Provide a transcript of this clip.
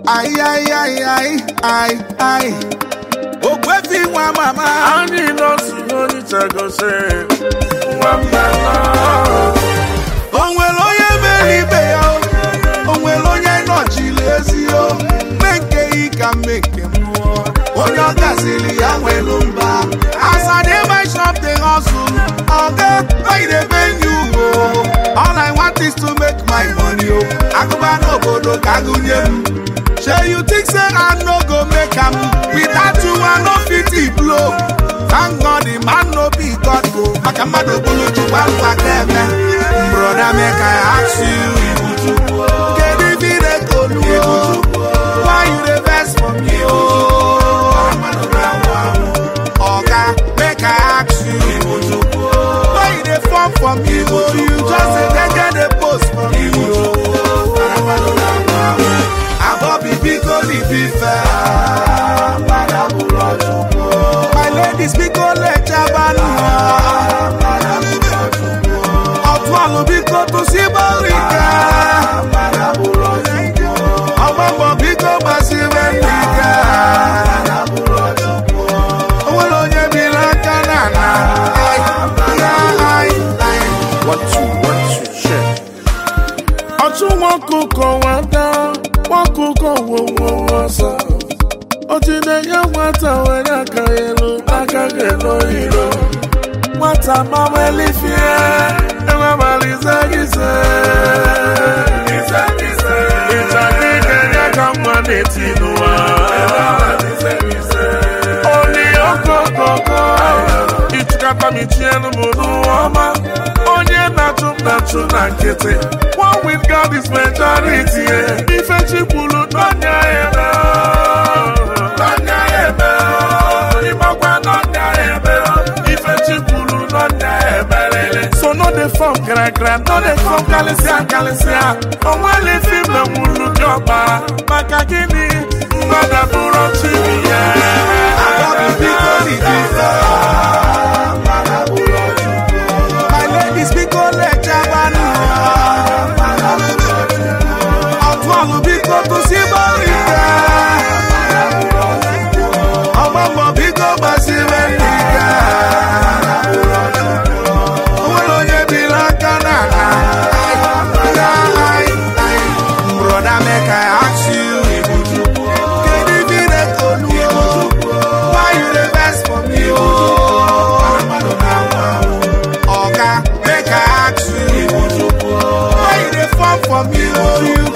Ai, ai, ai, ai, ai, ai. Ogwefi nwa mama. anyị nọsụ onye gosi nwamba nọ O nwere onye mere ibe ya o. O nwere onye nọchiri ezi o. Mme nke ị ka mme nke mmụọ. Onye ọ gasịrị ya nwelu mba. As I dey my shop dey hustle. Oga, why you dey bend you o? All I want is to make my money o. Agụba n'obodo ka agụnye m. Shey you think say I no go make am? Without you I no fit e blow. Thank God the man no be God go. Maka mmadụ bụrụ Chukwu alụ aka eme. Broda make I ask you. Kedu ife ị na-ekolu o? Why you dey vex for me o? Oga make I ask you. Why you dey form for me o? You just dey gege dey post for me o. Abobi biko libi fẹ́. My ladies biko lè jábánu. Ọ̀tún àlọ́ biko tó sí bọ́ọ̀lì ká. Ọgbọ́gbọ́ biko bá sí bẹ́ẹ̀lì ká. Owó ló yẹ mi lákà nànà. Ai, ai, ai. One, two, one, two, check. ọtún wọn kúkọ wá dá wọn kúkọ wo wo wọn sọ otinenye nwata were aka elu aka ga-elo iro nwata mawelifie enwemalize gise ịchadị ga-enye ka mma n'eti n'ụwa oli okokoko ịchịkọta m ichienu m n'ụwa ọma onye na-achụ m na-achụ na nkịtị one with God is majority eh. ife chikwulu n'ọnya eme n'ọnya eme ịmakwa n'ọnya eme ife chikwulu n'ọnya emerele so no dey form gragra no dey form kalịsịa kalịsịa onwere fim na nwulu dị ọkpara maka gịnị mmadụ bụrụ chibi ya Abobi biko libi fẹ́. My ladies biko lè jábánu. Ọ̀tún àlọ́ biko tó sí bọ́ọ̀lì ká. Ọgbọ́gbọ́ biko bá sí bẹ́ẹ̀lì ká. Owó ló yẹ mi lákà nànà. Ai, ai, ai. Broda make I ask you. Kedu ife ị na-ekolu o? Why you dey vex for me o? Oga make I ask you. Why you dey form for me o? You